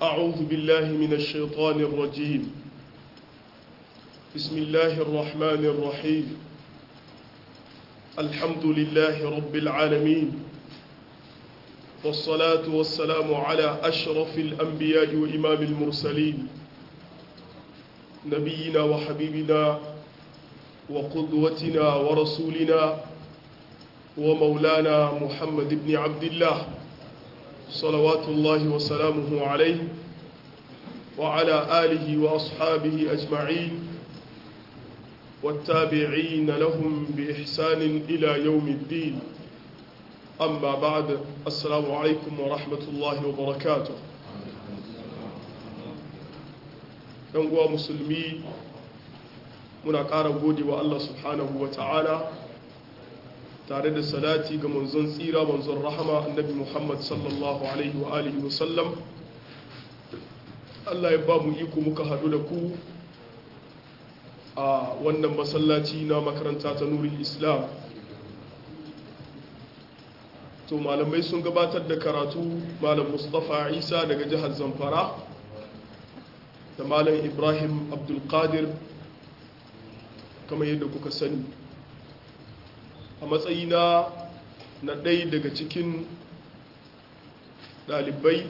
أعوذ بالله من الشيطان الرجيم بسم الله الرحمن الرحيم الحمد لله رب العالمين والصلاة والسلام على أشرف الأنبياء وإمام المرسلين نبينا وحبيبنا وقدوتنا ورسولنا ومولانا محمد بن عبد الله صلوات الله وسلامه عليه وعلى آله وأصحابه أجمعين والتابعين لهم بإحسان إلى يوم الدين أما بعد السلام عليكم ورحمة الله وبركاته uwa musulmi muna ƙara gode wa Allah subhanahu wa ta'ala tare da salati ga manzon tsira manzon rahama annabi Muhammad sallallahu alaihi wa alihi wa sallam Allah ya ba mu iko muka haɗu da ku a wannan masallaci na makaranta ta nuri islam to malamai sun gabatar da karatu malam mustapha isa daga jihar zamfara da malam ibrahim abdulkadir kamar yadda kuka sani a matsayina na ɗaya daga cikin ɗalibai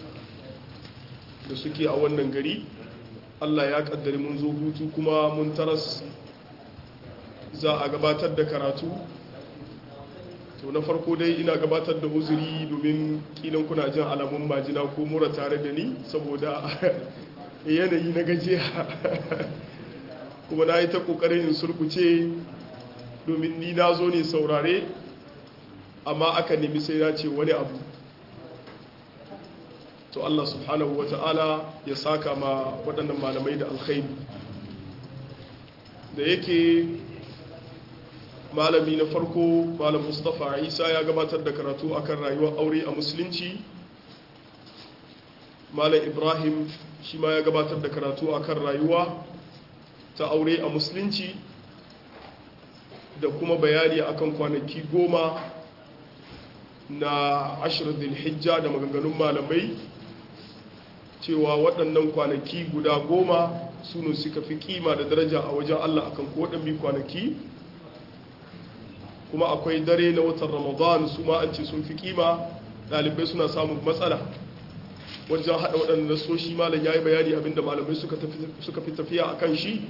da suke a wannan gari allah ya ƙaddari mun zo hutu kuma mun taras za a gabatar da karatu to na farko dai ina gabatar da uzuri domin kilan kuna jin alamun majina ko mura tare da ni saboda yanayi na gajiya kuma na yi ta kokarin in surkuce domin ni na zo ne saurare amma aka nemi sai ya ce wani abu to Allah subhanahu wa ta'ala ya saka ma waɗannan malamai da alkhairi da yake malami na farko malam mustapha isa ya gabatar da karatu akan rayuwar aure a musulunci malam ibrahim shi ma ya gabatar da karatu akan rayuwa ta aure a musulunci da kuma bayani akan kwanaki goma na ashirin hijja da maganganun malamai cewa waɗannan kwanaki guda goma su ne suka fi kima da daraja a wajen allah akan kowaɗannan kwanaki kuma akwai dare na watan ramadan su ma an ce sun fi kima ɗalibai suna samun matsala wajen haɗa waɗanda nasoshi malam ya yi bayani abinda malamai suka fi tafiya a kan shi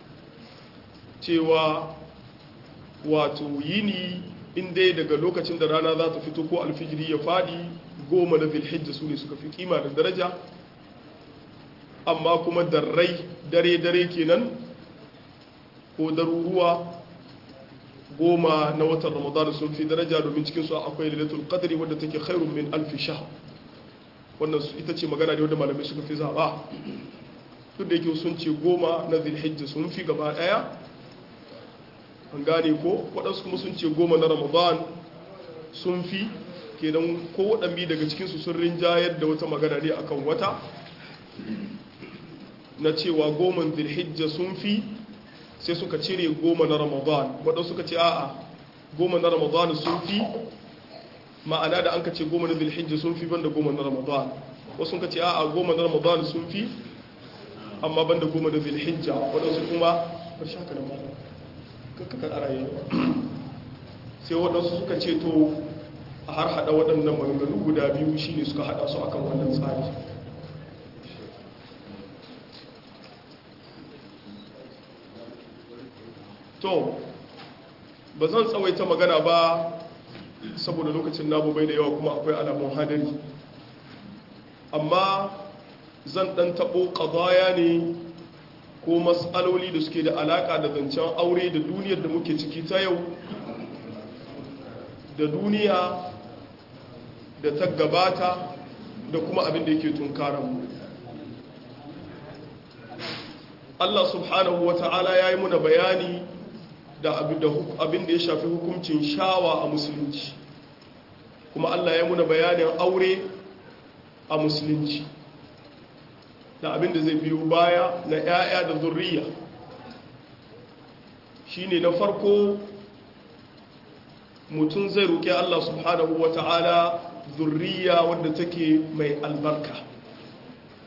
cewa wato yini inda daga lokacin da rana za ta fito ko alfijiri ya faɗi goma na zilhijja su ne suka fi kima da daraja amma kuma darrai dare-dare kenan ko daruruwa goma na watan ramadan sun fi daraja domin cikinsu akwai lailatul qadri wadda take khairun min alfi shahr wannan ita ce magana ne wadda malamai suka fi zaba duk da yake sun ce goma na zilhijja sun fi gaba daya an gane ko waɗansu kuma sun ce goma na ramadan sun fi kenan ko waɗanbi daga cikinsu sun rinjayar da wata magana ne akan wata na cewa goma zilhijja sun fi sai suka cire goma na ramadan waɗansu suka ce a'a goma na ramadan sun fi ma'ana da an ka ce goma na zilhijja sun fi banda goma na ramadan wasu suka ce a'a goma na ramadan sun fi amma banda goma na zilhijja waɗansu kuma bar shaka da mara kakkakar arayi sai waɗansu suka ce to a har haɗa waɗannan maganganu guda biyu shine suka haɗa su akan wannan tsari to ba zan tsawaita magana ba saboda lokacin namu bai da yawa kuma akwai alamun hadari amma zan dan tabo qadaya ne ko matsaloli da suke da alaka da zancen aure da duniyar da muke ciki ta yau da duniya da ta gabata da kuma abin da yake tunkaran mu Allah subhanahu wa ta'ala ya yi muna bayani da abin da ya shafi hukuncin shawa a musulunci kuma Allah ya muna bayanin aure a musulunci da abin da zai biyo baya na 'ya'ya da zurriya shine na farko mutum zai roƙi Allah subhanahu wa ta'ala zurriya wadda take mai albarka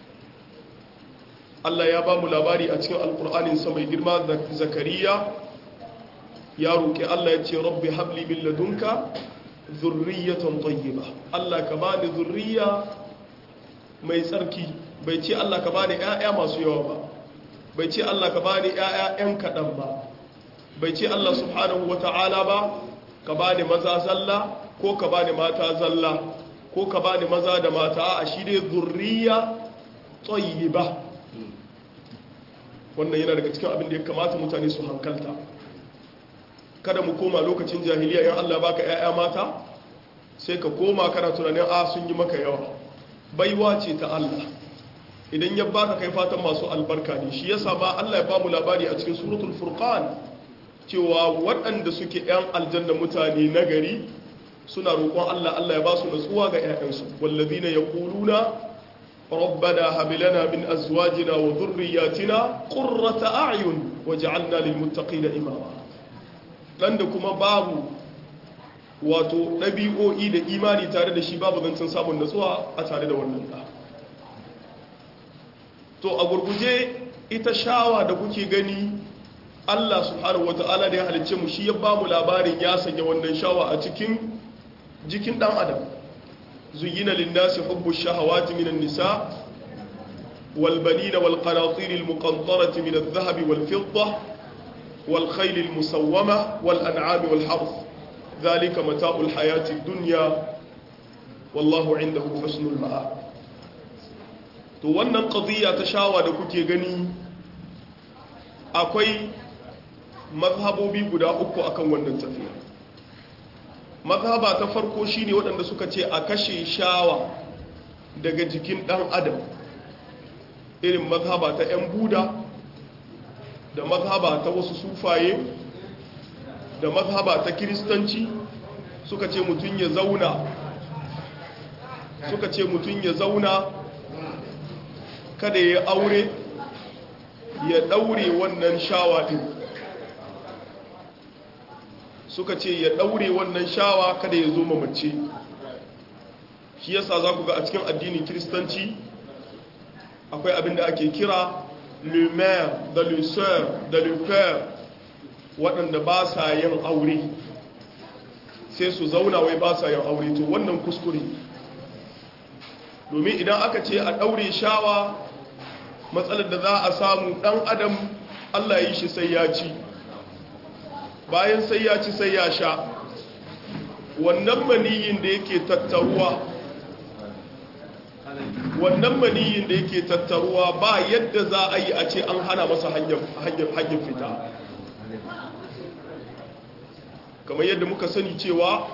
Allah ya ba mu labari a cikin alkur'anin sa mai girma da zakariya ya roƙi Allah ya ce rabbi habli min ladunka zurriyatan tayyiba Allah ka bani zurriya mai tsarki bai ce Allah ka bani ƴaƴa masu yawa ba bai ce Allah ka bani ƴaƴa ƴan kaɗan ba bai ce Allah subhanahu wata'ala ba ka bani maza zalla ko ka bani mata zalla ko ka bani maza da mata a shi dai zurriya tayyiba wannan yana daga cikin abin da ya kamata mutane su hankalta kada mu koma lokacin jahiliya yan Allah baka ƴaƴa mata sai ka koma kana tunanin a sun yi maka yawa baiwa ce ta Allah idan ya baka kai fatan masu albarka ne shi yasa ba Allah ya bamu labari a cikin suratul furqan cewa waɗanda suke ƴan aljanna mutane nagari suna roƙon Allah Allah ya ba su natsuwa ga ƴaƴansu wallazina yaquluna ربنا هب لنا من ازواجنا وذرياتنا قرة اعين واجعلنا للمتقين اماما dan da kuma babu wato ɗabi'o'i da imani tare da shi babu zancen samun natsuwa a tare da wannan ɗa to a gurguje ita shawa da kuke gani Allah subhanahu wata'ala da ya halicce mu shi ya ba mu labarin ya sanya wannan shawa a cikin jikin ɗan adam زين للناس حب الشهوات من النساء والبنين والقناطير المقنطرة من الذهب والفضة والخيل المسومة والأنعام والحرث ذلك متاع الحياة الدنيا والله عنده حسن المآب to wannan qadiyya ta shawa da kuke gani akwai mazhabobi guda uku akan wannan tafiya mazhaba ta farko shine waɗanda suka ce a kashe shawa daga jikin ɗan adam irin mazhaba ta 'yan buda da mazhaba ta wasu sufaye da mazhaba ta kiristanci suka ce mutum ya zauna suka ce mutum ya zauna kada ya aure ya ɗaure wannan shawa ɗin suka ce ya daure wannan shawa kada ya zo mamace shi yasa za ku ga a cikin addinin kiristanci akwai abin da ake kira le maire da le sœur da le père waɗanda ba sa yin aure sai su zauna wai ba sa yin aure to wannan kuskure domin idan aka ce a ɗaure shawa matsalar da za a samu ɗan adam allah yi shi sai ya ci bayan sai ya ci sai ya sha wannan maniyin da yake tattaruwa wannan maniyin da yake tattaruwa ba yadda za a yi a ce an hana masa hanyar fita kamar yadda muka sani cewa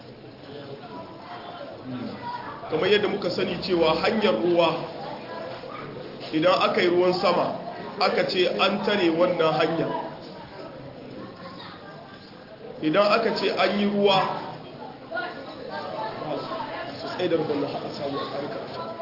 kamar yadda muka sani cewa hanyar ruwa idan aka yi ruwan sama aka ce an tare wannan hanya idan aka ce an yi ruwa su tsaye da rubun na haɗa samu a ƙarƙar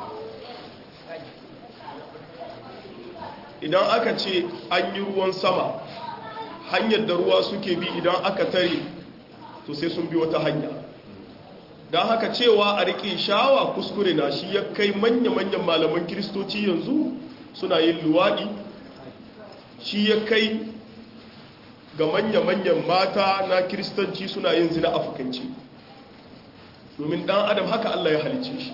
idan aka ce an yi ruwan sama hanyar da ruwa suke bi idan aka tare to sai sun bi wata hanya don haka cewa a riƙe shawa kuskure na shi ya kai manya-manyan malaman kiristoci yanzu suna yin luwaɗi shi ya kai ga manya-manyan mata na kiristanci suna yin zina a fukanci domin ɗan adam haka Allah ya halice shi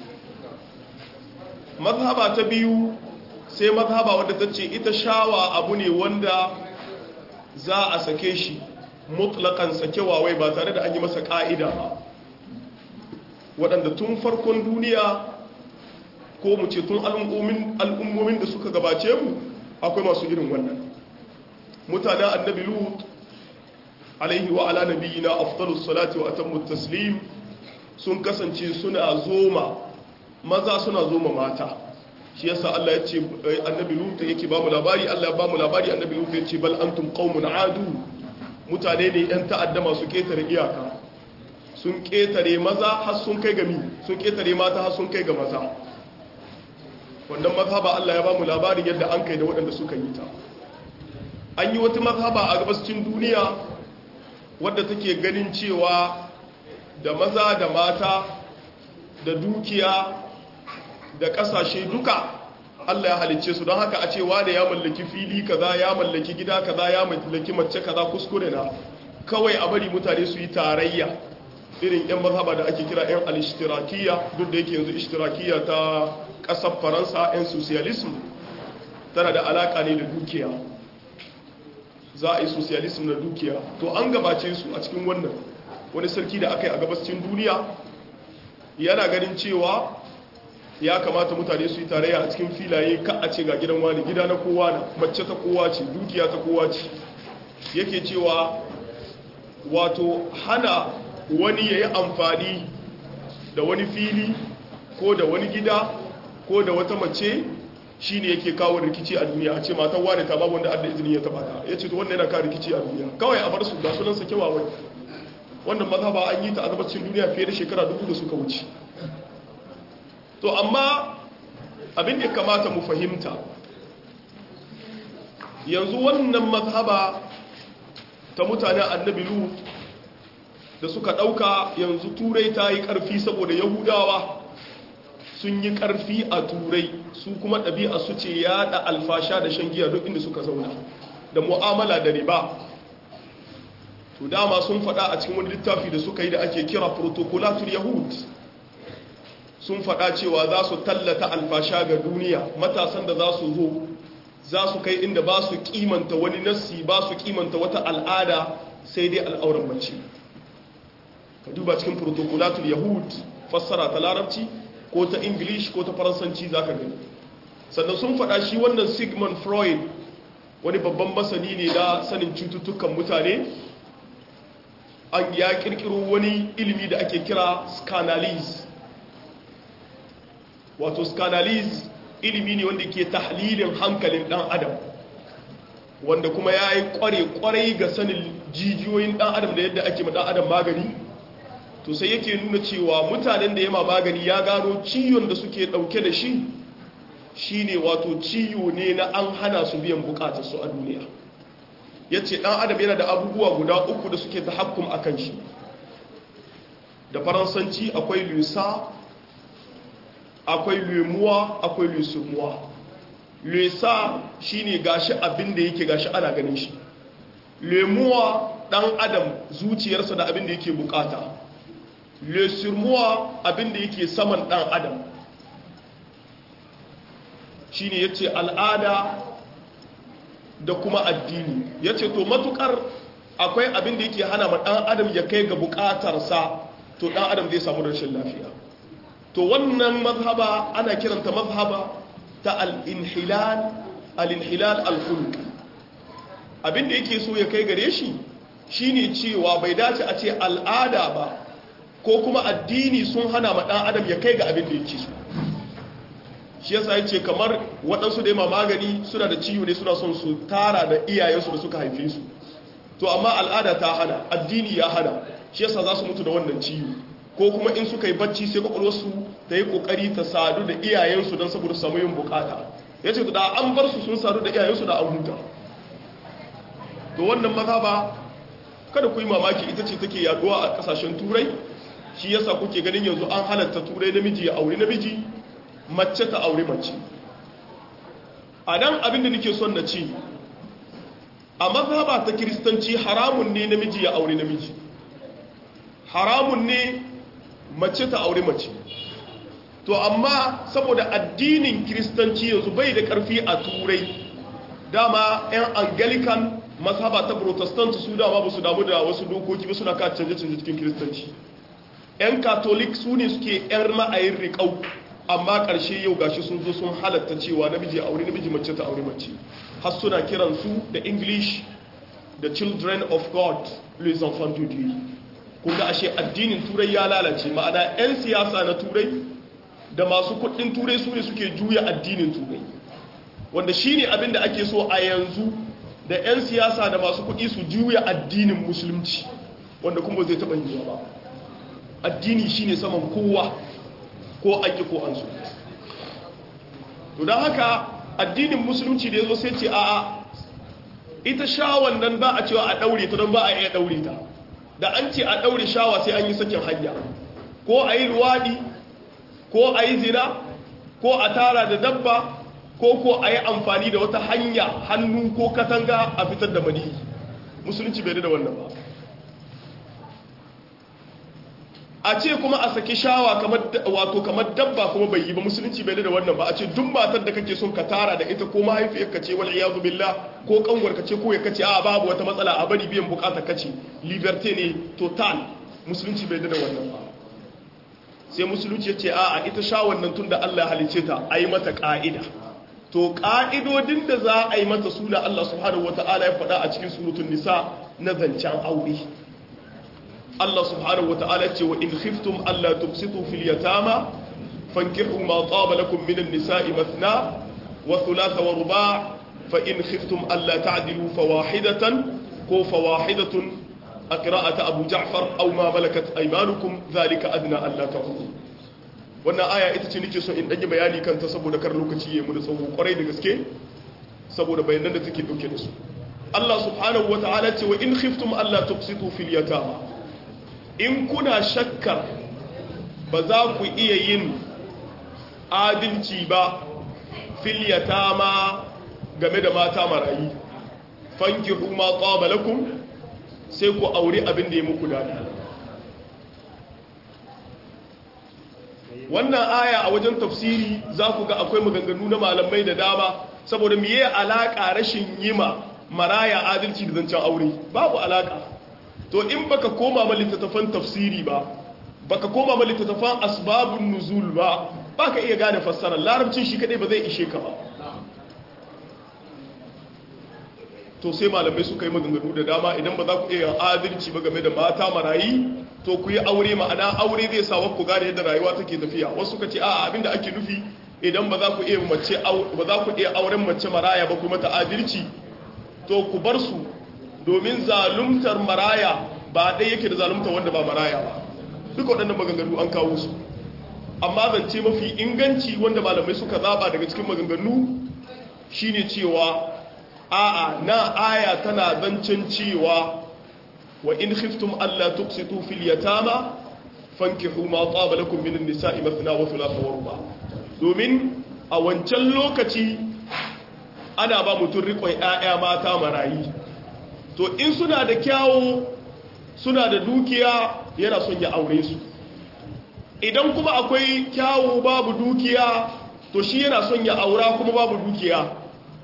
mazhaba ta biyu sai mazhaba wadda ta ce ita shawa abu ne wanda za a sake shi mutlakan sakewa wai ba tare da an yi masa ƙa'ida ba waɗanda tun farkon duniya ko mu ce tun al'ummomin da suka gabace mu akwai masu irin wannan mutanen annabi lut alaihi wa ala nabiyina afdalus salati wa atammu taslim sun kasance suna zoma maza suna zoma mata shi yasa Allah ya ce annabi lut yake ba mu labari Allah ya ba mu labari annabi lut ya ce bal antum qaumun adu mutane ne yan ta'adda masu ketare iyaka sun ketare maza har sun kai ga mi sun ketare mata har sun kai ga maza wannan mazhaba Allah ya ba mu labarin yadda an kai da waɗanda suka yi ta an yi wata mazhaba a gabascin duniya wadda take ganin cewa da maza da mata da dukiya da ƙasashe duka Allah ya halicce su don haka a ce wane ya mallaki fili kaza ya mallaki gida kaza ya mallaki mace kaza kuskure na kawai a bari mutane su yi tarayya irin yan mazhaba da ake kira yan al-ishtirakiyya duk da yake yanzu ishtirakiyya ta kasar faransa yan socialism tana da alaka ne da dukiya za a yi socialism na dukiya to an gabace su a cikin wannan wani sarki da aka yi a gabascin duniya yana ganin cewa ya kamata mutane su yi tarayya a cikin filaye ka a ce ga gidan wani gida na kowa na mace ta kowa ce dukiya ta kowa ce yake cewa wato hana wani ya yi amfani da wani fili ko da wani gida ko da wata mace shi ne yake kawo rikici a duniya a ce matan wane ta babu wanda adda izini ya taba ta ya ce to wannan yana kawo rikici a duniya kawai a bar su ga sunan sa kyawawan wannan mazhaba an yi ta azabacin duniya fiye da shekara dubu da suka wuce to amma abin da kamata mu fahimta yanzu wannan mazhaba ta mutanen annabi lu da suka ɗauka yanzu turai ta yi ƙarfi saboda yahudawa sun yi ƙarfi a turai su kuma ɗabi'a su ce yaɗa alfasha da shan giya duk inda suka zauna da mu'amala da riba to dama sun faɗa a cikin wani littafi da suka yi da ake kira protocolatul yahud sun faɗa cewa za su tallata alfasha ga duniya matasan da za su zo za su kai inda ba su kimanta wani nassi ba su kimanta wata al'ada sai dai al'auran mace ka duba cikin protocolatul yahud fassara ta larabci ko ta english ko ta faransanci za ka gani sannan sun faɗa shi wannan sigmund freud wani babban masani ne da sanin cututtukan mutane an ya kirkiro wani ilimi da ake kira scanalysis wato scanalysis ilimi ne wanda ke tahlilin hankalin dan adam wanda kuma ya yi kware-kwarai ga sanin jijiyoyin dan adam da yadda ake dan adam magani to sai yake nuna cewa mutanen da yama magani ya gano ciwon da suke dauke da shi shine wato ciwo ne na an hana su biyan bukatar su a duniya yace dan adam yana da abubuwa guda uku da suke tahakkum akan shi da faransanci akwai lusa akwai lemuwa akwai lusumuwa lesa shine gashi abin da yake gashi ana ganin shi lemuwa dan adam zuciyarsa da abin da yake bukata lesumuwa abin da yake saman dan adam shine yace al'ada da kuma addini yace to matukar akwai abin da yake hana ma dan adam ya kai ga bukatarsa to dan adam zai samu rashin lafiya to wannan mazhaba ana kiranta mazhaba ta al-inhilal al-inhilal al-khuluq abinda yake so ya kai gare shi shine cewa bai dace a ce al'ada ba ko kuma addini sun hana ma dan adam ya kai ga abin da yake so shi yasa yace kamar waɗansu da yamma magani suna da ciwo ne suna son su tara da iyayensu da suka haife su to amma al'ada ta hana addini ya hana shi yasa za su mutu da wannan ciwo ko kuma in suka yi bacci sai kwakwalwarsu ta yi kokari ta sadu da iyayensu don saboda samu yin bukata ya ce da an bar su sun sadu da iyayensu da an huta to wannan maza ba kada ku yi mamaki ita ce take yaduwa a kasashen turai shi yasa kuke ganin yanzu an halatta turai namiji ya auri namiji mace ta auri mace a nan abinda nake son na ce a mazhaba ta kiristanci haramun ne namiji ya auri namiji haramun ne mace ta auri mace to amma saboda addinin kiristanci yanzu bai da karfi a turai dama 'yan angelican mazhaba ta protestant su dama ba su damu da wasu dokoki ba suna ka canje-canje cikin kiristanci 'yan catholic su ne suke 'yan ra'ayin riƙau amma ƙarshe yau gashi sun zo sun halatta cewa namiji a aure namiji mace ta aure mace har suna kiransu da english the children of god les enfants de dieu kun ga ashe addinin turai ya lalace ma'ana 'yan siyasa na turai da masu kudin turai su ne suke juya addinin turai wanda shi ne abinda ake so a yanzu da 'yan siyasa da masu kudi su juya addinin musulunci wanda kuma zai taɓa yiwuwa ba addini shi ne saman kowa ko an ƙi ko an so to don haka addinin musulunci da ya zo sai ce a'a ita shawan nan ba a cewa a ɗaure ta don ba a iya ɗaure ta da an ce a ɗaure shawa sai an yi sakin hanya ko a yi luwaɗi ko a yi zina ko a tara da dabba ko ko a yi amfani da wata hanya hannu ko katanga a fitar da maniyi musulunci bai da wannan ba a ce kuma a saki shawa wato kamar dabba kuma bai yi ba musulunci bai da wannan ba a ce duk matar da kake son ka tara da ita ko mahaifiyar ka ce wal iyadu billah ko kanwar ka ce ko ya kace a babu wata matsala a bari biyan bukatar kace liberté ne total musulunci bai da wannan ba sai musulunci ya ce a a ita shawan nan tunda Allah halice ta ayi mata ka'ida to ka'idodin da za a yi mata suna Allah subhanahu wataala ya faɗa a cikin suratul nisa na zancen aure Allah subhanahu wa ta'ala ce wa in khiftum alla tubsitu fil yatama fankihu ma taba lakum minan nisa'i mathna wa thulatha wa ruba' fa in khiftum alla ta'dilu fawahidatan ko fawahidatun aqra'ata abu ja'far aw ma malakat aymanukum dhalika adna alla ta'ulu wannan aya ita ce nake so in dage bayani kanta saboda kar lokaci yayi mu da tsawo kwarai da gaske saboda bayanan da take dauke da su Allah subhanahu wa ta'ala ce wa in khiftum alla tubsitu fil yatama in kuna shakkar ba za ku iya yin adalci ba filyata ma game da mata marayi fanki ma ƙwabalakum sai ku auri abin da ya muku dadi wannan aya a wajen tafsiri za ku ga akwai maganganu na malamai da dama saboda miye alaƙa rashin yima maraya adalci da zancen aure babu alaƙa to in baka koma ma littattafan tafsiri ba baka koma ma littattafan asbabun nuzul ba baka iya gane fassara larabcin shi kadai ba zai ishe ka ba to sai malamai suka yi maganganu da dama idan ba za ku iya adalci ba game da mata marayi to ku yi aure ma'ana aure zai sa ku gane yadda rayuwa take tafiya wasu suka ce a'a abinda ake nufi idan ba za ku iya mace ba za ku iya auren mace maraya ba kuma ta adalci to ku bar su domin zalumtar maraya ba ɗaya yake da zalumtar wanda ba maraya ba duka waɗannan maganganu an kawo su amma zance mafi inganci wanda malamai suka zaba daga cikin maganganu shine cewa a'a na aya tana zancen cewa wa in khiftum alla tuqsitu fil yatama fankihu ma taba lakum min an-nisa'i mathna wa thulatha wa ruba domin a wancan lokaci ana ba mutum riƙon ƴaƴa mata marayi to in suna da kyawo suna da dukiya yana son ya aure su idan kuma akwai kyawo babu dukiya to shi yana son ya aura kuma babu dukiya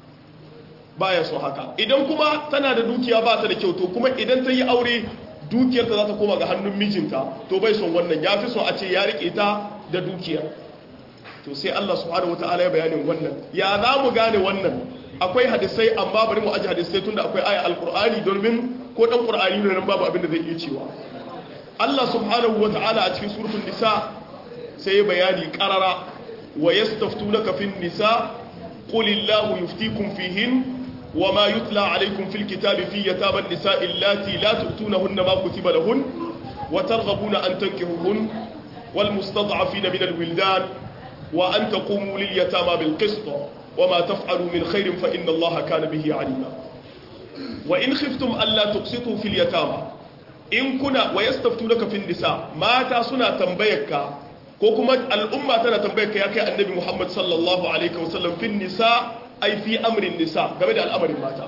baya son haka idan kuma tana da dukiya ba ta da kyau to kuma idan ta yi aure dukiyarta za ta koma ga hannun mijinta to bai son wannan ya fi son a ce ya riƙe ta da dukiyar to sai Allah subhanahu wataala ya bayanin wannan ya za mu gane wannan akwai hadisai amma bari mu aji hadisai tunda akwai aya alqur'ani domin ko dan qur'ani ne nan babu abin da zai iya cewa Allah subhanahu wataala a cikin suratul nisa sai ya bayani qarara wa yastaftunaka fin nisa qulillahu yuftikum fihin وما يتلى عليكم في الكتاب في يتامى النساء اللاتي لا تؤتونهن ما كتب لهن وترغبون أن تنكحوهن والمستضعفين من الولدان وأن تقوموا لليتامى بالقسط وما تفعلوا من خير فإن الله كان به عليما وإن خفتم ألا تقسطوا في اليتامى إن كنا ويستفتونك في النساء ما تاسنا تنبيك كوكما الأمة تنا تنبيك يا كي النبي محمد صلى الله عليه وسلم في النساء أي في أمر النساء قبل الأمر ماتا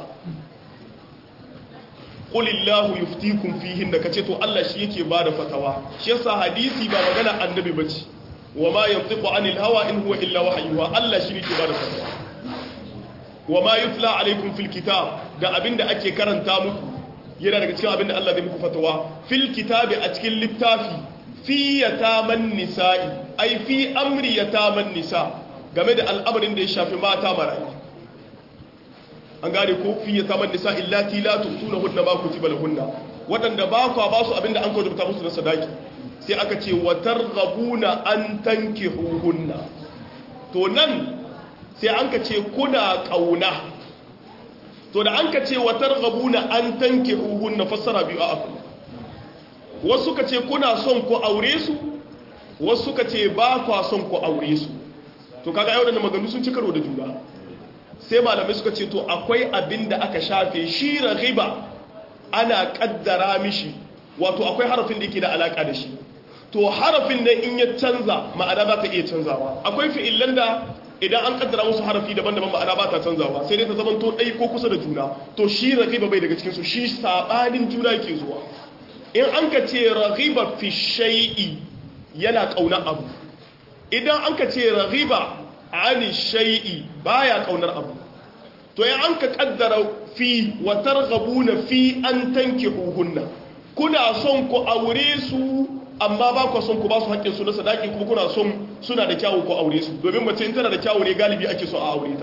قل الله يفتيكم فيهن كتتو الله شيكي بعد فتوى شيسا حديثي بابا غنى النبي بجي وما ينطق عن الهوى إن هو إلا وحيها الله شيكي بعد فتوى وما يتلى عليكم في الكتاب da abin da ake karanta muku yana daga cikin abin da Allah zai muku fatawa fil kitabi a cikin littafi fi yataman nisa'i ai fi amri yataman nisa game da al'amarin da ya shafi mata marayu an gane ko fi yataman nisa illati la tutunahunna ma kutiba lahunna wadanda ba ku ba su abin da an kawo musu na sadaki sai aka ce wa targhabuna an tankihuhunna to nan sai an ka ce kuna kauna to da an ka ce wa targhabuna an tankihuhunna fassara biyu a afu wasu ka ce kuna son ku aure su wasu ka ce ba kwa son ku aure su to kaga yau da maganganu sun ci karo da juna sai malamai suka ce to akwai abin da aka shafe shi raghiba ana kaddara mishi wato akwai harafin da yake da alaka da shi to harafin nan in ya canza ma'ana za ta iya canzawa akwai fi'illan da idan an kaddara musu harafi daban-daban ma'ana ba ta canzawa sai dai ta zama to ɗai ko kusa da juna to shi ragiba bai daga cikinsu shi saɓanin juna ke zuwa in an ka ce ragiba fi shai'i yana ƙaunar abu idan an ka ce ragiba ani shai'i baya ƙaunar abu to in an ka kaddara fi wa targhabuna fi an tankihuhunna kuna son ku aure su amma ba ku son ku ba su haƙƙin su na sadaki kuma kuna son suna da kyawu ku aure su domin mace in tana da kyawu ne galibi ake so a aure ta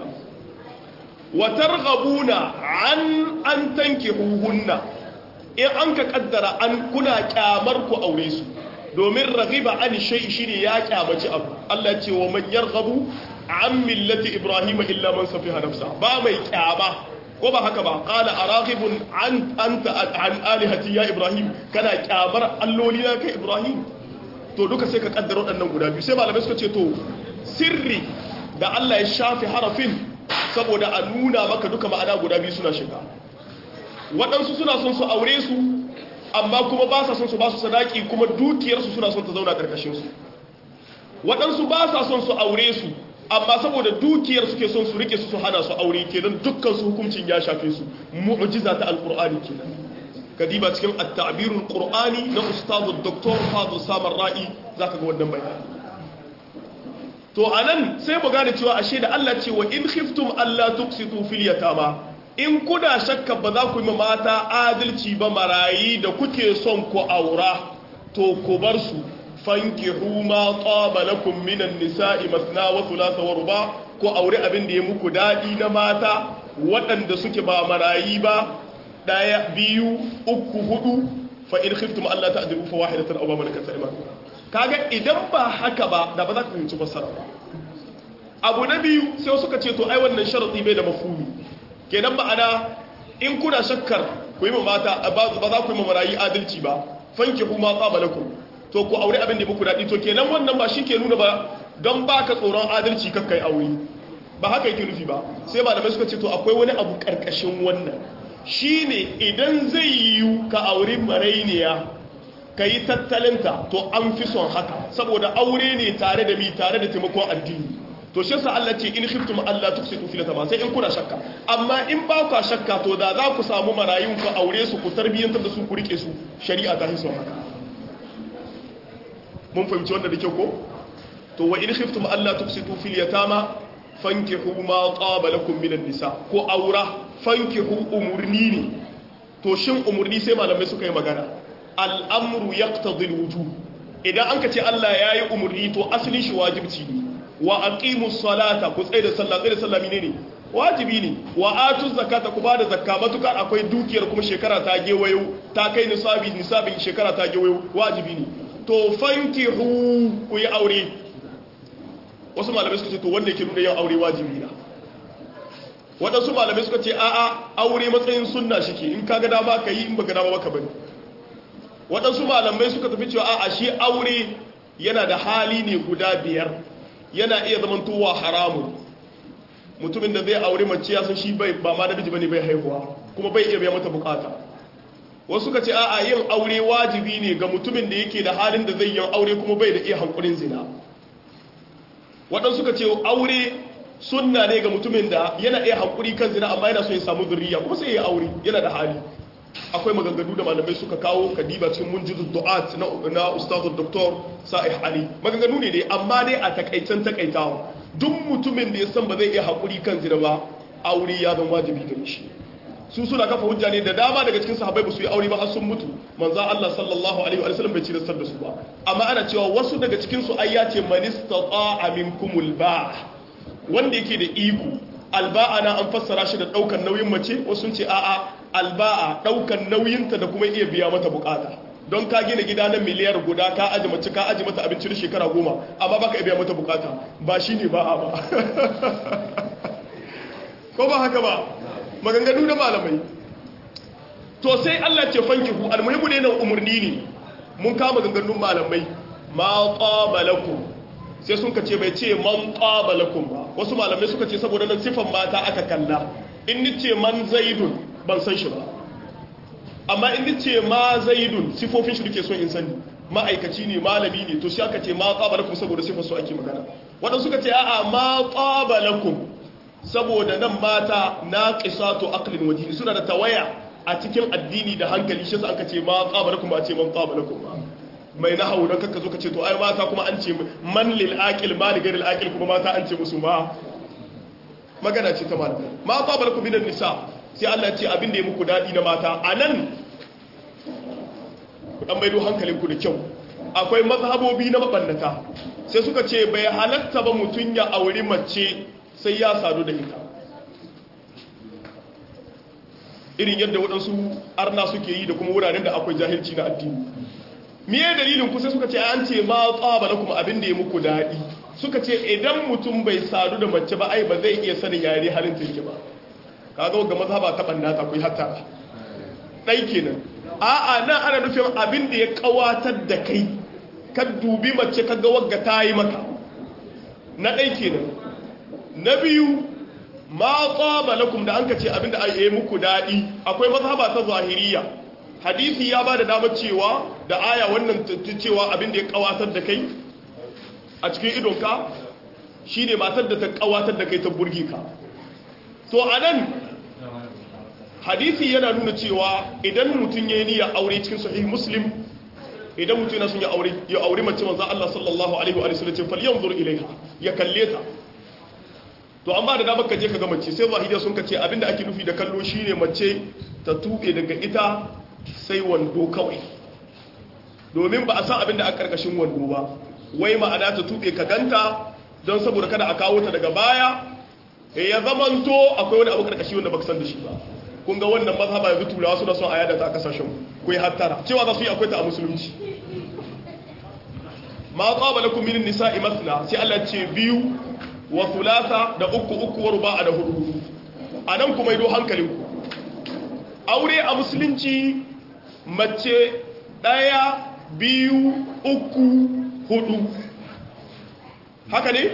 wa targhabuna an an tankihuhunna in an ka kaddara an kuna kyamar ku aure su domin raghiba an shay'i shine ya kyamaci abu Allah ce wa man yarghabu an millati ibrahim illa man safiha nafsa ba mai kyama ko ba haka ba qala araghibun an anta an alihati ya ibrahim kana kyamar alloli na kai ibrahim to duka sai ka kaddara waɗannan guda biyu sai malamai suka ce to sirri da Allah ya shafi harafin saboda a nuna maka duka ma'ana guda biyu suna shiga waɗansu suna son su aure su amma kuma ba sa son su ba su sadaki kuma dukiyarsu suna son ta zauna ƙarƙashin su waɗansu ba sa son su aure su amma saboda dukiyar suke son su rike su su hana su aure kenan dukkan su hukuncin ya shafe su mu'jiza ta alqur'ani kenan kadiba cikin at-ta'birul qur'ani na ustadu dr fadl samar ra'i zaka ga wannan bayani to anan sai mu gane cewa ashe da Allah ce wa in khiftum alla tuqsitu fil yatama in kuna shakka ba za ku yi mata adalci ba marayi da kuke son ku aura to ku bar su fankihu ma taba lakum minan nisa'i masna wa thulatha wa ruba ko aure abin da ya muku dadi na mata waɗanda suke ba marayi ba daya biyu uku hudu fa in khiftum alla ta'dilu fa wahidatan aw ma malakat aymanukum kaga idan ba haka ba da ba za ka fahimci fassara ba abu na biyu sai suka ce to ai wannan sharadi bai da mafhumi kenan ma'ana in kuna shakkar ku yi mata ba za ku yi marayi adalci ba fankihu ma taba lakum to ku aure abin da muku daɗi to kenan wannan ba shi ke nuna ba don ba ka tsoron adalci kakkai aure ba haka yake nufi ba sai malamai suka ce to akwai wani abu ƙarƙashin wannan shi ne idan zai yiwu ka aure marainiya ka yi tattalinta to an fi son haka saboda aure ne tare da mi tare da taimakon addini to shi sa Allah ce in khiftum Allah tuksitu fil tama sai in kuna shakka amma in ba ku shakka to da za ku samu marayun ku aure su ku tarbiyyantar da su ku rike su shari'a ta hiso haka mun fahimci wanda da kyau ko to wa in khiftum alla tuksitu fil yatama fankihu ma qaba lakum minan nisa ko aura fankihu umurni ne to shin umurni sai malamai suka yi magana al'amru yaqtadi al-wujub idan an ka ce Allah yayi umurni to asalin shi wajibci ne wa aqimus salata ku tsaye da sallah tsaye da sallah menene wajibi ne wa atuz zakata ku bada zakka matukar akwai dukiyar kuma shekara ta gewayo ta kai nisabi nisabin shekara ta gewayo wajibi ne to fankihu ku yi aure wasu malamai suka ce to wanda yake nuna yin aure wajibi na waɗansu malamai suka ce a'a aure matsayin sunna shike in ka ga dama ka yi in baka dama baka bane waɗansu malamai suka tafi cewa a'a shi aure yana da hali ne guda biyar yana iya zamantowa haramun mutumin da zai aure mace ya san shi bai ba ma namiji bane bai haihuwa kuma bai iya biya mata bukata wasu suka ce a'a yin aure wajibi ne ga mutumin da yake da halin da zai yi aure kuma bai da iya hankulin zina waɗansu suka ce aure sunna ne ga mutumin da yana iya hankuri kan zina amma yana so ya samu zurriya kuma sai ya aure yana da hali akwai maganganu da malamai suka kawo kadiba cikin munjizu du'at na na ustazu doktor sa'ih ali maganganu ne dai amma dai a takaicen takaitawa duk mutumin da ya san ba zai iya hankuri kan zina ba aure ya zama wajibi gare shi su suna kafa hujja ne da dama daga cikin sahabbai ba su yi aure ba har sun mutu manzo Allah sallallahu alaihi wa sallam bai ci da su ba amma ana cewa wasu daga cikin su ai ya ce man istata'a minkumul ba wanda yake da iko alba'a na an fassara shi da daukan nauyin mace wasu sun ce a'a alba'a daukan nauyinta da kuma iya biya mata bukata don ka gina gida na miliyar guda ka aji mace ka aji mata abincin shekara goma amma baka iya biya mata bukata ba shine ba a ba ko ba haka ba maganganu da malamai to sai Allah ce fankihu almuhimu ne nan umarni ne mun kama maganganun malamai ma qabalakum sai sun kace bai ce man qabalakum ba wasu malamai suka ce saboda nan sifan mata aka kalla in nice man zaidun ban san shi ba amma in nice ma zaidun sifofin shi duke so in sani ma'aikaci ne malami ne to shi aka ce ma qabalakum saboda sifar su ake magana waɗansu suka ce a'a ma tsaba lakum saboda nan mata na qisatu aqlin wajhi suna da tawaya a cikin addini da hankali shi yasa aka ce ma tsaba lakum ba ce man tsaba lakum ba mai nahawu dan kaka zo ka ce to ai mata kuma an ce man lil aqil ma li ghairil aqil kuma mata an ce musu ma magana ce ta malamai ma tsaba lakum minan nisa sai Allah ya ce abin da ya muku dadi na mata anan ku dan maido hankalinku da kyau akwai mazhabobi na mabannata sai suka ce bai halatta ba mutum ya auri mace sai ya sadu da ita irin yadda waɗansu arna suke yi da kuma wuraren da akwai jahilci na addini miye dalilin ku sai suka ce an ce ma tsaba kuma abin da ya muku daɗi suka ce idan mutum bai sadu da mace ba ai ba zai iya sanin yare halin tinki ba kaga ga mazhaba ta bannata ku yi hatta ɗai kenan a'a nan ana nufin abin da ya kawatar da kai ka dubi mace ka ga wagga ta yi maka na ɗai kenan na biyu ma tsaba lakum da an ka ce abin da yi muku daɗi akwai mazhaba ta zahiriya hadisi ya ba da damar cewa da aya wannan cewa abin da ya kawatar da kai a cikin idonka shi ne matar da ta kawatar da kai ta burge ka to a nan hadisi yana nuna cewa idan mutum ya yi niyya aure cikin sahih muslim idan mutum yana sun ya aure ya aure mace manzo Allah sallallahu alaihi wa sallam ce falyanzur ilaiha ya kalle ta to amma da dama ka je ka ga mace sai zahiriya sun kace abinda ake nufi da kallo shine mace ta tuɓe daga ita sai wando kawai domin ba a san abinda a karkashin wando ba wai ma'ana ta tuɓe ka ganta don saboda kada a kawo ta daga baya ya zamanto akwai wani abu karkashi wanda baka san da shi ba kun ga wannan mazhaba yanzu turawa suna son a yada ta a kasashen ku yi hattara cewa za su yi akwai ta a musulunci ma qaba lakum min nisa'i mathna sai Allah ce biyu wa thulatha da uku uku wa ruba'a da hudu anan kuma ido hankalin ku aure a musulunci mace daya biyu uku hudu haka ne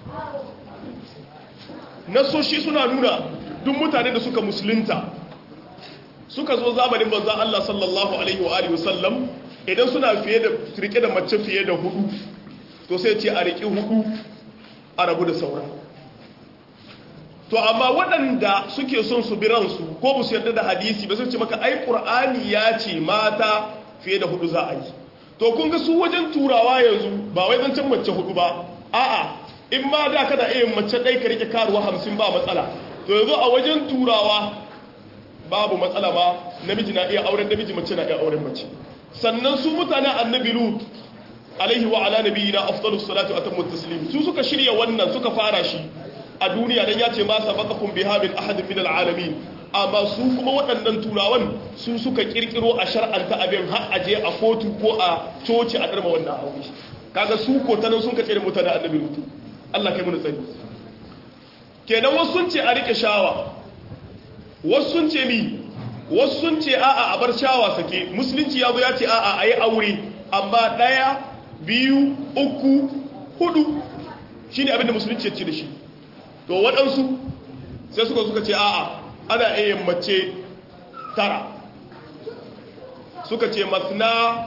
nasoshi suna nuna duk mutane da suka musulunta suka zo zamanin manzan Allah sallallahu alaihi wa alihi wasallam idan suna fiye da rike da mace fiye da hudu to sai ce a riki hudu a rabu da sauran to amma waɗanda suke son su bi ransu ko ba su yarda da hadisi ba sai ce maka ai qur'ani ya ce mata fiye da hudu za a yi to kun ga su wajen turawa yanzu ba wai zancen mace hudu ba a'a in ma da kada iya mace ɗai ka rike karuwa hamsin ba matsala to yanzu a wajen turawa babu matsala ba namiji na iya auren namiji mace na iya auren mace sannan su mutane annabi lut alaihi wa ala nabiyina afdalus salatu atammu taslim su suka shirya wannan suka fara shi a duniya dan ya ce ma sabaqakum biha min ahadin min alalamin amma su kuma waɗannan turawan su suka kirkiro a shar'anta abin har aje a kotu ko a coci a darma wannan aure kaga su ko tanan sun kace da mutane annabi lut Allah kai mu tsari kenan wasu sun ce a rike shawa wasu sun ce mi wasu sun ce a'a a bar shawa sake musulunci ya zo ya ce a'a a yi aure amma ɗaya biyu uku hudu shi ne abinda musulunci ya ce da shi to waɗansu sai suka suka ce a'a ana iya mace tara suka ce masna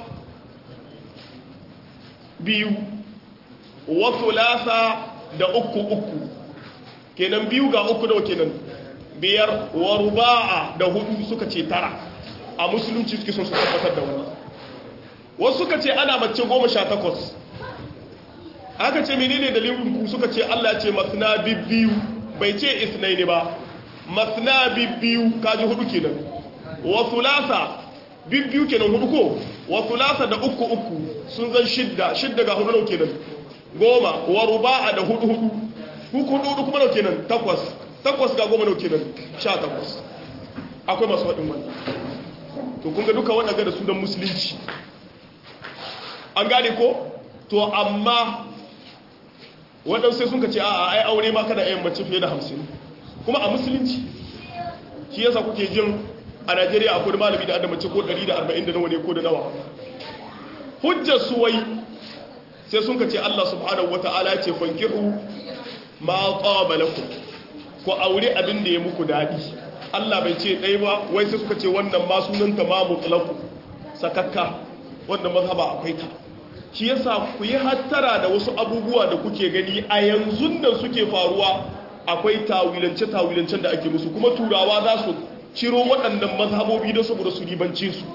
biyu wasu lasa da uku uku kenan biyu ga uku nawa kenan biyar wa ruba'a da hudu suka ce tara a musulunci suke son su tabbatar da wani wasu suka ce ana mace goma sha takwas aka ce menene dalilin ku suka ce Allah ya ce masna bibbiyu bai ce isnai ne ba masna bibbiyu kaji hudu kenan wa thulatha bibbiyu kenan hudu ko wa thulatha da uku uku sun zan shidda shidda ga hudu nau kenan goma wa ruba'a da hudu hudu hudu hudu kuma nau kenan takwas takwas ga goma nau kenan sha takwas akwai masu waɗin wannan to kun ga duka waɗanda da su don musulunci an gane ko to amma waɗansu sai sun ka ce a ai aure ma kada ayin mace fiye da hamsin kuma a musulunci shi yasa kuke jin a najeriya akwai da malami da adda mace ko 140 da nawa ne ko da nawa hujjar su wai sai sun ka ce allah subhanahu wa ta'ala ya ce fankihu ma qaba lakum ko aure abin da ya muku daɗi allah bai ce ɗaya ba wai sai suka ce wannan ma sunanta ma mutlaqu sakakka wannan mazhaba akwai ta shi yasa ku yi hattara da wasu abubuwa da kuke gani a yanzu nan suke faruwa akwai tawilance-tawilancen da ake musu kuma turawa za su ciro waɗannan mazhabobi don saboda su ribance su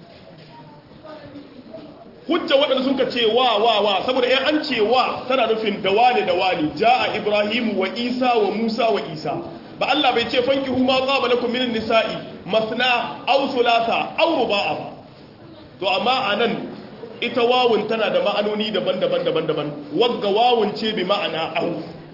hujja waɗanda sun ka ce wa wa wa saboda yan an ce wa tana nufin da wane da wane ja'a ibrahimu wa isa wa musa wa isa ba Allah bai ce fanki huma qaba lakum minan nisa'i masna aw thulatha aw ruba'a ba to amma anan ita wawun tana da ma'anoni daban-daban daban-daban wagga wawun ce bi ma'ana aw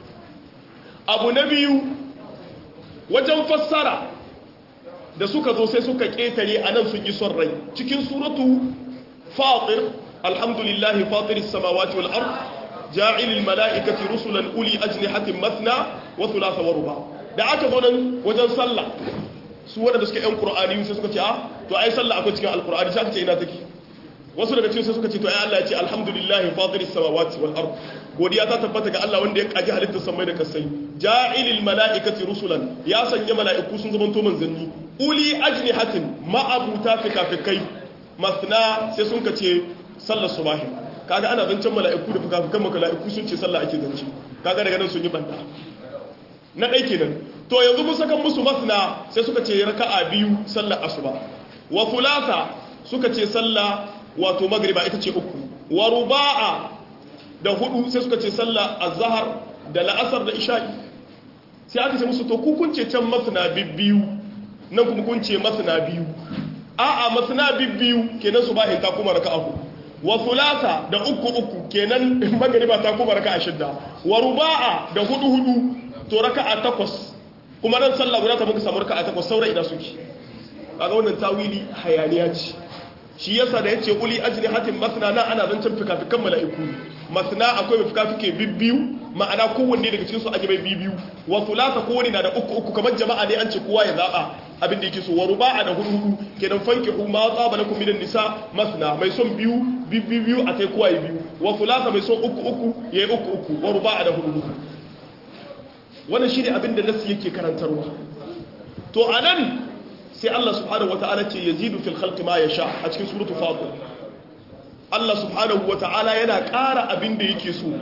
abu na biyu wajen fassara da suka zo sai suka ketare anan sun yi son rai cikin suratu fatir alhamdulillahi fatiris samawati wal ard ja'ilil mala'ikati rusulan uli ajnihatin mathna wa thulatha wa ruba da aka zo nan wajen sallah su waɗanda suka yan qur'ani sai suka ce ah to ai sallah akwai cikin alqur'ani sai aka ce ina take wasu daga cikin sai suka ce to ai Allah ya ce alhamdulillahi fatiris samawati wal ard godiya ta tabbata ga Allah wanda ya kaji halittar samai da kasai ja'ilil mala'ikati rusulan ya sanya mala'iku sun zama to manzanni uli ajnihatin ma'abuta fikafikai masna sai sun ka ce sallar subahi kaga ana zancen mala'iku da fikafikan mala'iku sun ce sallah ake zance kaga daga nan sun yi banda na ɗai kenan to yanzu mun saka musu masna sai suka ce raka'a biyu sallar asuba wa thulatha suka ce sallah wato magriba ita ce uku wa ruba'a da hudu sai suka ce sallah azhar da la'asar da isha'i sai aka ce musu to ku kun ce can masna bibbiyu nan kuma kun ce masna biyu a'a masna bibbiyu kenan subahin ta kuma raka'a uku wa thulatha da uku uku kenan magriba ta kuma raka'a shidda wa ruba'a da hudu hudu to raka'a takwas kuma nan sallah guda ta muka samu raka'a takwas saura ina suke kaga wannan tawili hayaniya ce shi yasa da yace uli ajni hatin masna na ana zancen fikafikan mala'iku masna akwai mai fikafike bibbiyu ma'ana kowanne daga cikin su aje mai bibbiyu wa thulatha kowanne na da uku uku kamar jama'a ne an ce kowa ya zaba abin da yake so wa ruba'a da hudu hudu kenan fankihu ma tsaba lakum minan nisa masna mai son biyu bibbiyu a kai kowa ya biyu wa thulatha mai son uku uku yayi uku uku wa ruba'a da hudu hudu wannan shi ne abin da nasu yake karantarwa to a nan sai Allah subhanahu wa ta'ala ce ya zidu fil khalqi ma ya sha a cikin suratu fatir Allah subhanahu wa ta'ala yana ƙara abin da yake so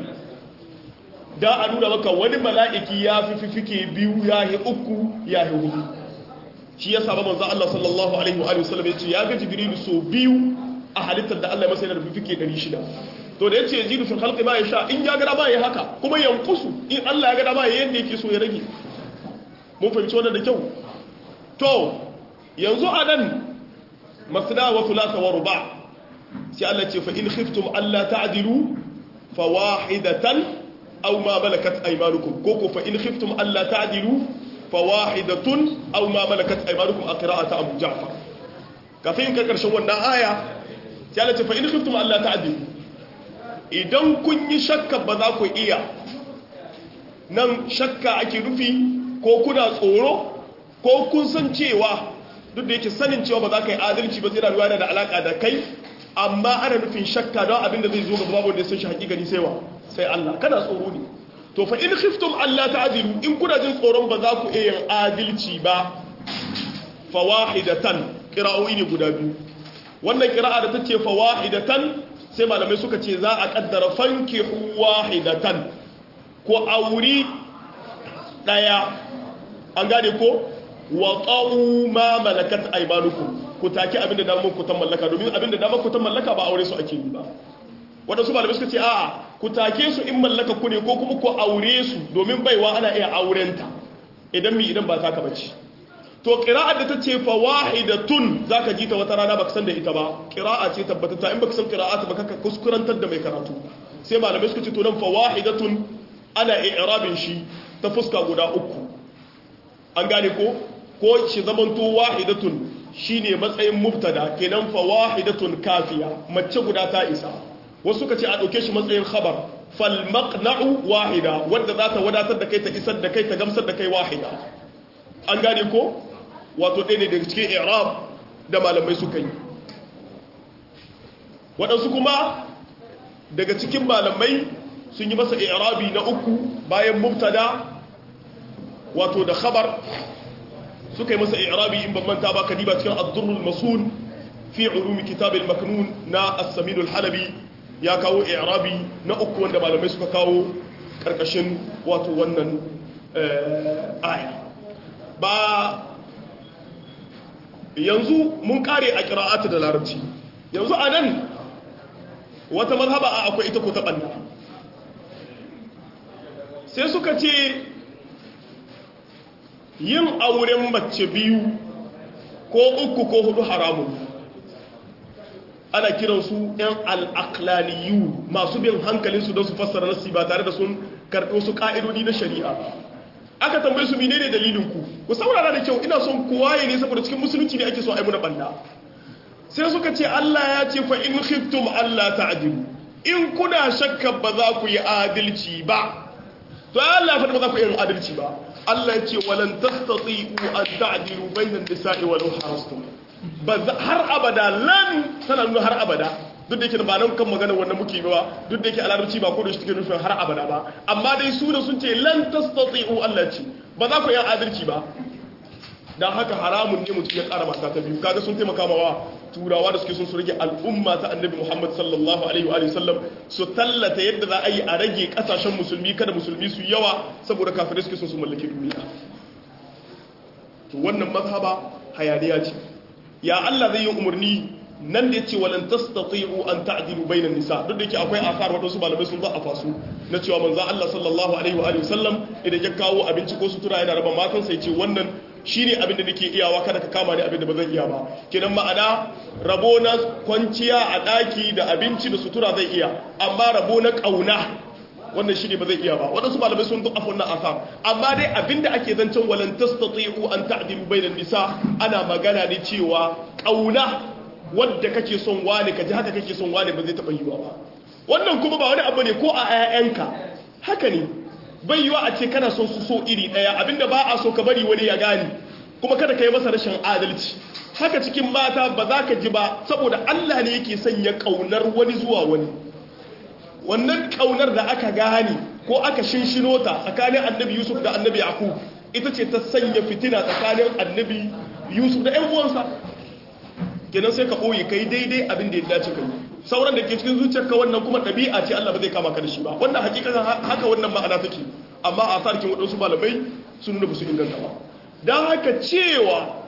da a nuna maka wani mala'iki ya fi fifike biyu ya yi uku ya yi hudu shi ya saba manzo Allah sallallahu alaihi wa sallam ya ce ya ga jibrilu so biyu a halittar da Allah ya masa yana da fifike 600 to da yace yajidu fil khalqi ma yasha in ya gada ma yayi haka kuma yankusu in Allah ya gada ma yayi yadda yake so ya rage mun fahimci wannan da kyau to yanzu anan masna wa thulatha wa ruba sai Allah ce fa in khiftum alla ta'dilu fawahidatan aw ma malakat aymanukum ko ko fa in khiftum alla ta'dilu fawahidatun aw ma malakat aymanukum a qira'ata abu ja'far kafin ka karshen wannan aya sai Allah ce fa in khiftum alla ta'dilu idan kun yi shakka ba za ku iya nan shakka ake nufi ko kuna tsoro ko kun san cewa duk da yake sanin cewa ba za ka yi adalci ba zai rayuwa da alaka da kai amma ana nufin shakka don abin da zai zo gaba babu da sun shi hakikani sai wa sai Allah kana tsoro ne to fa in khiftum Allah ta'dilu in kuna jin tsoron ba za ku iya yin adalci ba fawahidatan qira'o'i ne guda biyu wannan qira'a da tace fawahidatan sai malamai suka ce za a kaddara fanki wahidatan ko auri daya an gane ko wa qa'u ma malakat aymanukum ku take abinda da mun ku tan mallaka domin abinda da mun ku tan mallaka ba aure su ake yi ba wadansu malamai suka ce a'a ku take su in mallaka ku ne ko kuma ku aure su domin baiwa ana iya aurenta idan mi idan ba taka bace to qira'ar da tace fa wahidatun zaka ji ta wata rana baka san da ita ba qira'a ce tabbatata in baka san qira'ata ba kaka kuskurantar da mai karatu sai malamai suka ce to nan fa wahidatun ana i'rabin shi ta fuska guda uku an gane ko ko shi zamanto wahidatun shine matsayin mubtada kenan fa wahidatun kafiya mace guda ta isa wasu suka ce a dauke shi matsayin khabar fal maqna'u wahida wanda za ta wadatar da kai ta isar da kai ta gamsar da kai wahida an gane ko wato ɗaya ne daga cikin irab da malamai suka yi waɗansu kuma daga cikin malamai sun yi masa irabi na uku bayan mubtada wato da khabar suka yi masa irabi in ban manta ba kadiba cikin ad-durrul masun fi ulumi kitab al-maknun na as-samin al-halabi ya kawo i'rabi na uku wanda malamai suka kawo karkashin wato wannan aya ba yanzu mun kare a kira'atu da larabci yanzu a nan wata mazhaba a akwai ita ko ta ɓanna sai suka ce yin auren mace biyu ko uku ko hudu haramun ana kiransu 'yan al'aklaniyu masu bin hankalinsu don su fassara nasi ba tare da sun karɓi wasu ƙa'idodi na shari'a aka tambaye su menene dalilinku ku saurara da kyau ina son kowaye ne saboda cikin musulunci ne ake so a yi muna ɓanna sai suka ce Allah ya ce fa in khiftum Allah ta'dilu in kuna shakka ba za ku yi adalci ba to Allah ya faɗi ba za ku yi adalci ba Allah ya ce walan tastati'u an ta'dilu bainan nisa'i wa law harastum ba har abada lan tana nuna har abada duk da yake ba nan kan magana wannan muke ba duk da yake alarabci ba ko da shi take nufin har abada ba amma dai su da sun ce lan tastati'u Allah ce ba za ku yi adalci ba dan haka haramun ne mutum ya ƙara mata ta biyu kaga sun taimaka mawa turawa da suke sun su rage al'umma ta annabi Muhammad sallallahu alaihi wa sallam su tallata yadda za a yi a rage kasashen musulmi kada musulmi su yawa saboda kafirai suke sun su mallaki duniya to wannan mazhaba hayaniya ce ya Allah zai yi umarni nan da yace walan tastati'u an ta'dilu bainan nisa duk da yake akwai asar wadansu malamai sun za a fasu na cewa manzo Allah sallallahu alaihi wa sallam idan ya kawo abinci ko sutura yana raba matan sai ce wannan shine abin da nake iyawa kada ka kama ni abin da ba zan iya ba kenan ma'ana rabo na kwanciya a daki da abinci da sutura zai iya amma rabo na kauna wannan shine ba zai iya ba wadansu malamai sun duk afon na asar amma dai abinda ake zancen walan tastati'u an ta'dilu bainan nisa ana magana ne cewa kauna wadda kake son wane kaji haka kake son wane ba zai taba yiwa ba wannan kuma ba wani abu ne ko a 'ya'yanka haka ne bai yiwa a ce kana son su so iri daya abinda ba a so ka bari wani ya gani kuma kada ka yi masa rashin adalci haka cikin mata ba za ka ji ba saboda Allah ne yake sanya kaunar wani zuwa wani wannan kaunar da aka gane ko aka shinshino ta tsakanin annabi Yusuf da annabi Yaqub ita ce ta sanya fitina tsakanin annabi Yusuf da ƴan uwansa kenan sai ka ɓoye kai daidai abin da ya dace kai sauran da ke cikin zuciyarka wannan kuma ɗabi'a ce Allah ba zai kama ka da shi ba wannan hakikatan haka wannan ma'ana take amma a sarkin waɗansu malamai sun nuna su inganta ba don haka cewa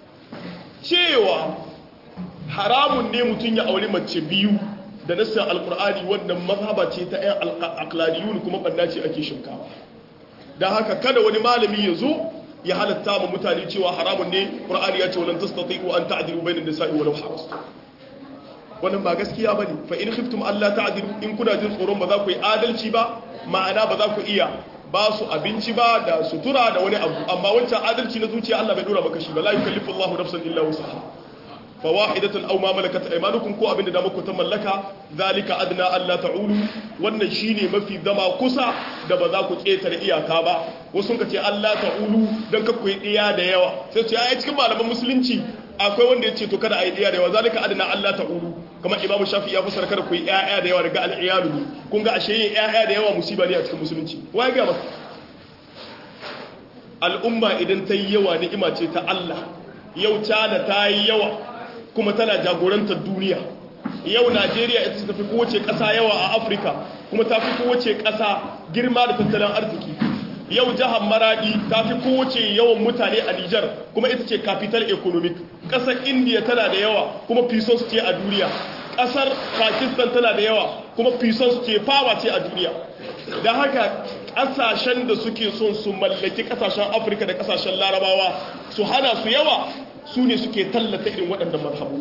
cewa haramun ne mutum ya auri mace biyu da nassar alkur'ani wannan mazhaba ce ta 'yan aklaniyun kuma ɓanna ce ake shinkawa don haka kada wani malami ya zo ya halatta ma mutane cewa haramun ne qur'ani ya ce walan tastati'u an ta'dilu bainan nisa'i walau harastu wannan ba gaskiya bane fa in khiftum alla ta'dilu in kuna jin tsoron ba za ku yi adalci ba ma'ana ba za ku iya ba su abinci ba da sutura da wani abu amma wancan adalci na zuciya Allah bai dora maka shi ba la yukallifu Allahu nafsan illa wusaha fa wahidatan aw ma malakat aymanukum ko abinda da muku ta mallaka zalika adna alla ta'ulu wannan shine mafi zama kusa da ba za ku ketare iyaka ba wasu ka ce Allah ta'ulu dan ka koyi diya da yawa sai su ce ai cikin malaman musulunci akwai wanda ya ce to kada a yi diya da yawa zalika adna Allah ta'ulu kamar imamu shafi ya fasara kada ku yi ƴaƴa da yawa daga al'iyalu ne kun ga ashe yin ƴaƴa da yawa musiba ne a cikin musulunci wai ga maka al'umma idan ta yi yawa ni'ima ce ta Allah yau China ta yi yawa kuma tana jagorantar duniya yau Najeriya ita ta fi kowace ƙasa yawa a Afirka kuma ta fi kowace ƙasa girma da tattalin arziki yau jihar Maradi ta fi kowace yawan mutane a Nijar kuma ita ce capital economic ƙasar India tana da yawa kuma pesos ce a duniya ƙasar Pakistan tana da yawa kuma pesos ce fawa ce a duniya da haka ƙasashen da suke son su mallaki ƙasashen Afirka da ƙasashen Larabawa su hana su yawa su ne suke tallata irin waɗannan mazhabu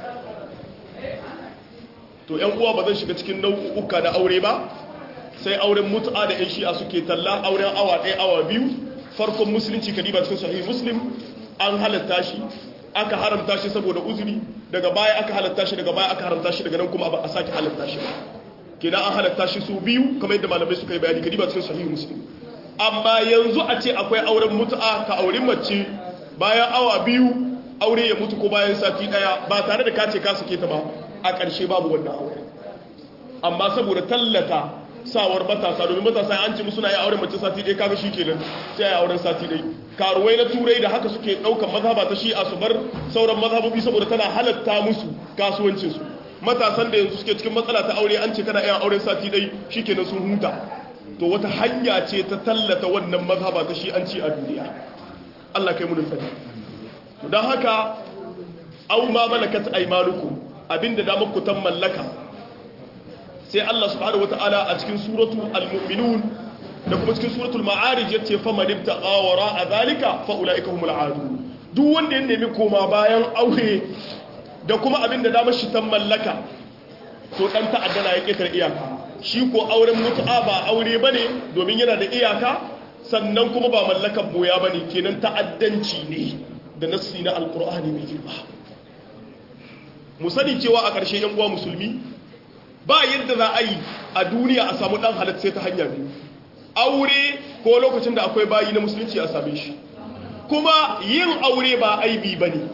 to ‘yan uwa ba zan shiga cikin nau'uka na aure ba sai auren mutu'a da ‘yan shi'a suke talla auren awa ɗaya awa biyu farkon musulunci kadiba cikin sahih muslim an halatta shi aka haramta shi saboda uzuri daga baya aka halatta shi daga baya aka haramta shi daga nan kuma ba a sake halatta shi ba kenan an halatta shi su biyu kamar yadda malamai suka yi bayani kadiba cikin sahih muslim amma yanzu a ce akwai auren mutu'a ka auri mace bayan awa biyu aure ya mutu ko bayan sati daya ba tare da kace ka suke ta ba a ƙarshe babu wannan aure amma saboda tallata sawar matasa domin matasa an ce musu na yi auren mace sati ɗaya kaga shi kenan sai ya auren sati ɗaya karuwai na turai da haka suke ɗaukar mazhaba ta shi a su bar sauran mazhabobi saboda tana halatta musu kasuwancinsu matasan da yanzu suke cikin matsala ta aure an ce kana iya auren sati dai shikenan sun huta to wata hanya ce ta tallata wannan mazhaba ta shi an ci a duniya Allah kai mu da sani don haka au ma malakat aymanukum abinda da muku tan mallaka sai Allah subhanahu wataala a cikin suratu al-mu'minun da kuma cikin suratul ma'arij yace fa man ibtaqa wara zalika fa ulaika humul aadun duk wanda ya nemi koma bayan aure da kuma abinda da mashi tan mallaka to dan ta'addana ya ketar iyaka shi ko auren mutu'a ba aure bane domin yana da iyaka sannan kuma ba mallakan boya bane kenan ta'addanci ne da nassi na alqur'ani mai girma mu sani cewa a ƙarshe yan uwa musulmi ba yadda za a yi a duniya a samu ɗan halatta sai ta hanya biyu aure ko lokacin da akwai bayi na musulunci a same shi kuma yin aure ba aibi ba ne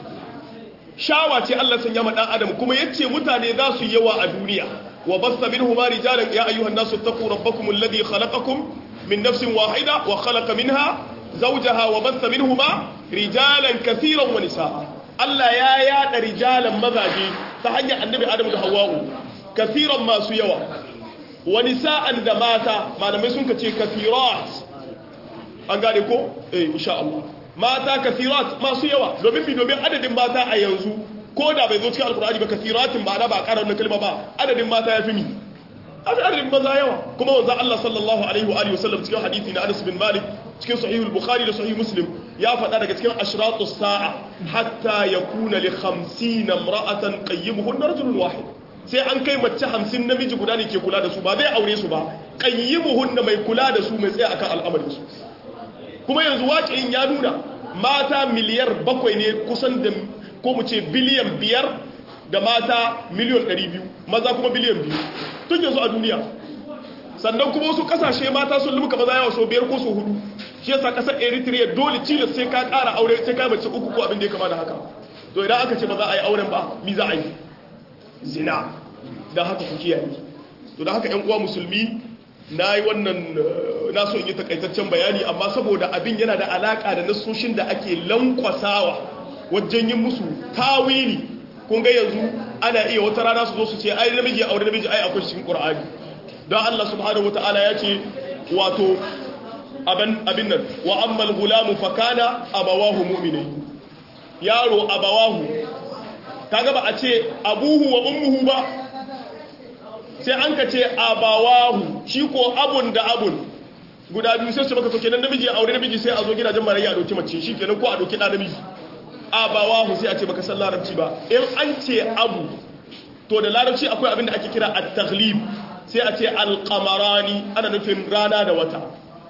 shawa ce Allah sanya ma ɗan adam kuma yace mutane za su yawa a duniya wa basta minhu ma rijalan ya ayyuhan nasu taqu rabbakum alladhi khalaqakum min nafsin wahida wa khalaqa minha zawjaha wa basta minhuma rijalan katiran wa nisaa Allah ya yada rijalan mazaje ta hanyar annabi Adam da Hawwa'u kasiran masu yawa wani sa'an da mata malamai sun ka ce kasirat an gane ko? eh insha Allah mata kasirat masu yawa domin bi domin adadin mata a yanzu ko da bai zo cikin alkur'ani ba kasiratin ba na ba ƙarar na kalma ba adadin mata ya fi mi adadin maza yawa kuma wanzan Allah sallallahu alaihi wa alihi wasallam cikin hadisi na Anas bin Malik cikin sahihul Bukhari da sahih Muslim ya faɗa daga cikin ashratu sa'a hatta yakuna li 50 imra'atan qayyimuhunna rajulun wahid sai an kai mace 50 namiji guda ne ke kula da su ba zai aure su ba qayyimuhunna mai kula da su mai tsaya akan al'amarin su kuma yanzu waƙin ya nuna mata miliyar bakwai ne kusan da ko mu ce biliyan biyar da mata miliyan 200 maza kuma biliyan biyu tun yanzu a duniya sannan kuma wasu kasashe mata sun lumuka maza yawa so biyar ko so hudu shi yasa kasar eritrea dole cilas sai ka kara aure sai ka mace uku ko abin da ya kama da haka to idan aka ce ba za a yi auren ba mi za a yi zina don haka ku kiyaye to don haka yan uwa musulmi na yi wannan na so in yi takaitaccen bayani amma saboda abin yana da alaka da nasoshin da ake lankwasawa wajen yin musu tawili kun ga yanzu ana iya wata rana su zo su ce ai namiji aure namiji ai akwai cikin qur'ani don Allah subhanahu wataala ya ce wato abin nan wa ammal gulamu fa kana abawahu mu'minai yaro abawahu kaga ba a ce abuhu wa ummuhu ba sai an ka ce abawahu shi ko abun da abun guda biyu sai su maka to kenan namiji ya aure namiji sai a zo gidajen marayya a doki mace shi kenan ko a doki da namiji abawahu sai a ce baka san larabci ba in an ce abu to da larabci akwai abin da ake kira at-taghlib sai a ce al-qamarani ana nufin rana da wata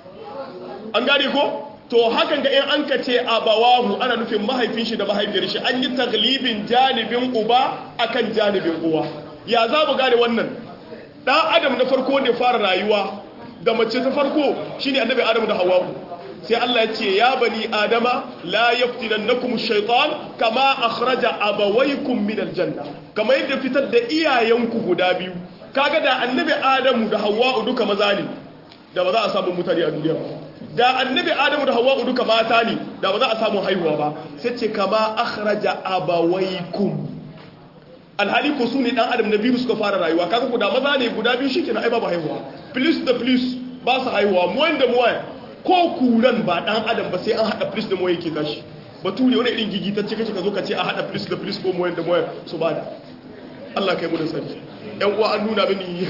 an gane ko to hakan ga in an ka ce abawahu ana nufin mahaifin shi da mahaifiyar shi an yi taglibin janibin uba akan janibin uwa ya za mu gane wannan dan adam na farko ne fara rayuwa da mace ta farko shine annabi adam da hawwa sai Allah ya ce ya bani adama la yaftinannakum ash-shaytan kama akhraja abawaykum min al-janna kama yadda fitar da iyayenku guda biyu kaga da annabi adamu da hawwa duka maza ne da ba za a samu mutane a duniya ba da annabi adamu da hawwa duka mata ne da ba za a samu haihuwa ba sai ce kama akhraja abawaykum alhali ko su ne dan adam na biyu suka fara rayuwa kaga guda maza ne guda biyu shikenan ai babu haihuwa plus da plus ba su haihuwa mu wanda mu waya ko kuran ba dan adam ba sai an hada plus da mu yake tashi bature wani irin gigitacce kace ka zo ka ce a hada plus da plus ko mu wanda mu su bada Allah kai mu da sani yan uwa an nuna mini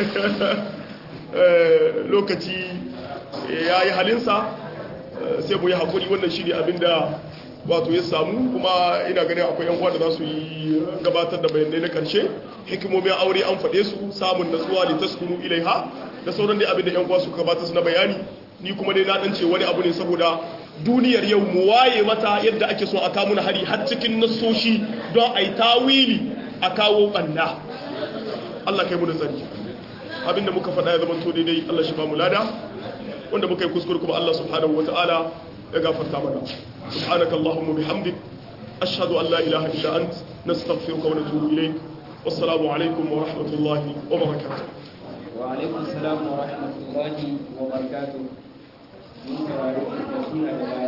lokaci ya yi halinsa sai mu yi haƙuri wannan shi ne abinda wato ya samu kuma ina ganin akwai yan uwa da za su yi gabatar da bayanai na ƙarshe hikimomin aure an faɗe su samun natsuwa da taskunu ilaiha da sauran dai abinda yan uwa su gabatar su na bayani ni kuma dai na dan ce wani abu ne saboda duniyar yau mu waye mata yadda ake so a kawo na hari har cikin nasoshi don a yi tawili a kawo ɓanna Allah kai mu da tsari abinda muka faɗa ya zama to daidai Allah shi ba mu lada wanda muka yi kuskure kuma Allah subhanahu wa ta'ala ya gafarta mana subhanaka allahumma bihamdik ashhadu an la ilaha illa ant nastaghfiruka wa natubu ilayk wassalamu alaikum wa rahmatullahi wa barakatuh wa alaikum assalam wa rahmatullahi wa barakatuh mun saurari da suna da